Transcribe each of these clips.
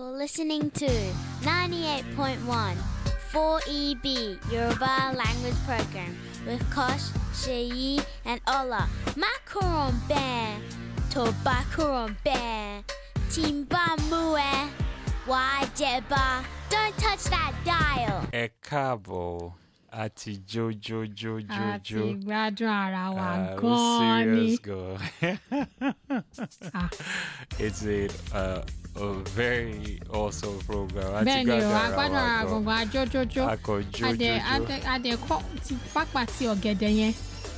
You're listening to 98.1 4EB Yoruba Language Program with Kosh, Sheyi, and Ola. Macaron Bear, Tobacaron Bear, Timba Mue, Wajeba. Don't touch that dial. ẹ káàbọ̀ àti a ti jójójójójó gbádùn ara wa Ah, we gan-an ni serious gan Ah, it's a, uh, a very awesome program àti bẹ́ẹ̀ ni o a gbádùn gbádùn ara wa gan gbọ̀ngàn ajójójó akọ adẹ jójójó adẹ adẹ kọ́ ti pápá ti ọ̀gẹ̀dẹ̀ yẹn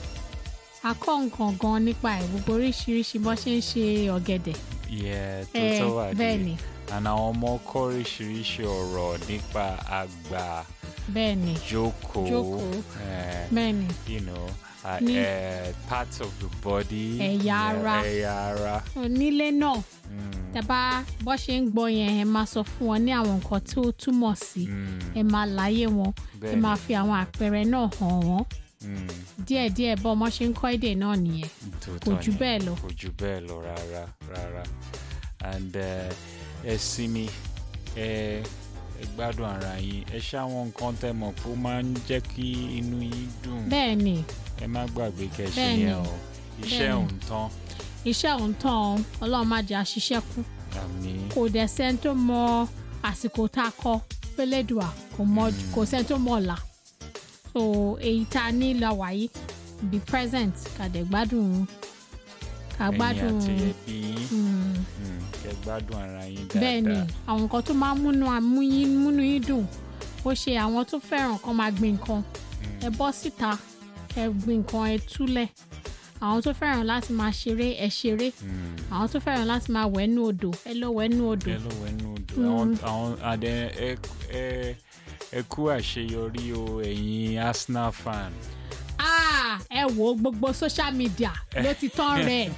a kọ́ nǹkan gan nípa ẹ̀ gbogbo oríṣiríṣi bó ṣe ń ṣe ọ̀gẹ̀dẹ̀ yẹ tó Eh, tó wà bẹ́ẹ̀ ni and àwọn ọmọ kọ́ oríṣiríṣi ọ̀rọ̀ nípa àgbà bẹ́ẹ̀ ni jókòó Jókòó. eh, bẹ́ẹ̀ ni you know uh, Ní- uh, parts of the body Ẹ̀yà yeah, ara. ẹ̀yà ara onílé náà mm, tẹ́bá bó ṣe ń gbọ́ yẹn ẹ máa sọ fún wọn ní àwọn nǹkan tí ó túmọ̀ sí mm, ẹ máa láyé wọn ẹ bẹ́ẹ̀ ni. máa fi àwọn àpẹẹrẹ náà hàn wọ́n mm. díẹ̀díẹ̀ bọ́ ọmọ ṣe ń kọ́ èdè náà nìyẹn Tòótọ́ Kò jù ni, bẹ́ẹ̀ lọ. kò jù bẹ́ẹ̀ lọ rárá rárá and eh, ẹ sinmi ẹ ẹ gbádùn ara yín ẹ ṣáwọn nǹkan tẹ́ mọ̀ pé ó máa ń jẹ́ kí inú yín dùn bẹ́ẹ̀ ni ẹ má gbàgbé kẹ́ ṣe Bẹ́ẹ̀ ni. yẹn o iṣẹ́ Bẹ́ẹ̀ ni. òun tán iṣẹ́ òun tán o, ọlọ́run má jẹ́ àṣìṣe kú àmì kò dẹ̀ sẹ́ni tó mọ àsìkò tá a kọ fẹ́lẹ́dùà kò mọ kò sẹ́ni tó mọ ọ̀la so èyí tá a ní lọ wáyé be present ká dẹ̀ gbádùn ká ẹ̀yin gbádùn àti ẹbí yín mm, mm, kẹ́ gbádùn ara yín bẹ́ẹ̀ ni dáadáa àwọn nǹkan tó máa ń múnú amúyín múnú yín dùn ó ṣe àwọn tó fẹ́ràn kan máa gbin nǹkan ẹ bọ́ síta ẹ gbin nǹkan ẹ túlẹ̀ àwọn tó fẹ́ràn láti máa ṣeré ẹ ṣeré Mm. àwọn tó fẹ́ràn láti máa wẹ̀ nú odò ẹ lọ wẹ̀ nú odò ẹ ló wẹ nù dùn àwọn àwọn àdẹ ẹ ẹ ẹ kú àṣeyọrí o ẹ̀yin Arsenal fan ah ẹ wo gbogbo social media ló ti tán red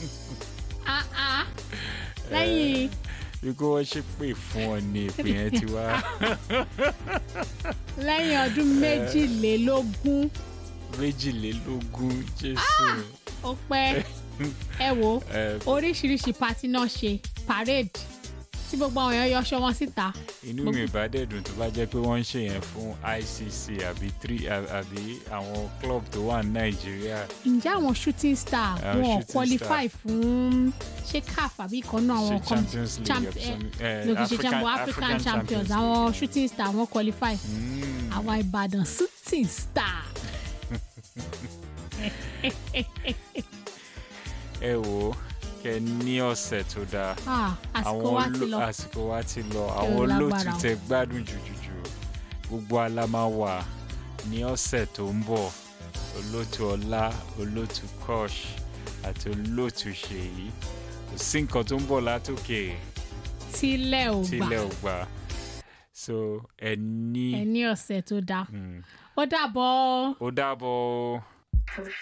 ah ah lẹ́yìn bí kò wọ́n ṣe pè fún ọ ní ìpè yẹn ti wá lẹ́yìn ọdún méjìlélógún méjìlélógún jésù ó pẹ́ ẹ wo ẹ oríṣiríṣi pati náà ṣe parade tí gbogbo àwọn èèyàn yọṣọ wọn síta inú mi bá dẹ̀ dùn tó bá jẹ́ pé wọ́n ń ṣe yẹn fún ICC àbí three àbí àwọn club tó wà ní Nàìjíríà ǹjẹ́ àwọn shooting star Àwọn wọn shooting qualify fún ṣé caf àbí ìkànnà ṣe àwọn com- Champions League champ- àbí eh, something, eh, no, kì í ṣe African- champion african African champions Champions àwọn League. shooting star wọn qualify Mm. àwọn ìbàdàn shooting star. ẹ wò ó kẹ ní ọ̀sẹ̀ tó dáa Ah, àsìkò wa ti oló- lọ àsìkò wa ti lọ àwọn lágbára olóòtú o. tẹ gbádùn jùjùjù gbogbo alama wà ní ọ̀sẹ̀ tó ń bọ̀ olóòtú ọlá olóòtú kosh àti olóòtú ṣèyí kò sí nǹkan tó ń bọ̀ látòkè tílẹ̀ ò gbà tílẹ̀ ò gbà so ẹ ní ẹ ní ọ̀sẹ̀ tó dáa Mm. ó dàbọ̀. ó dàbọ̀ o.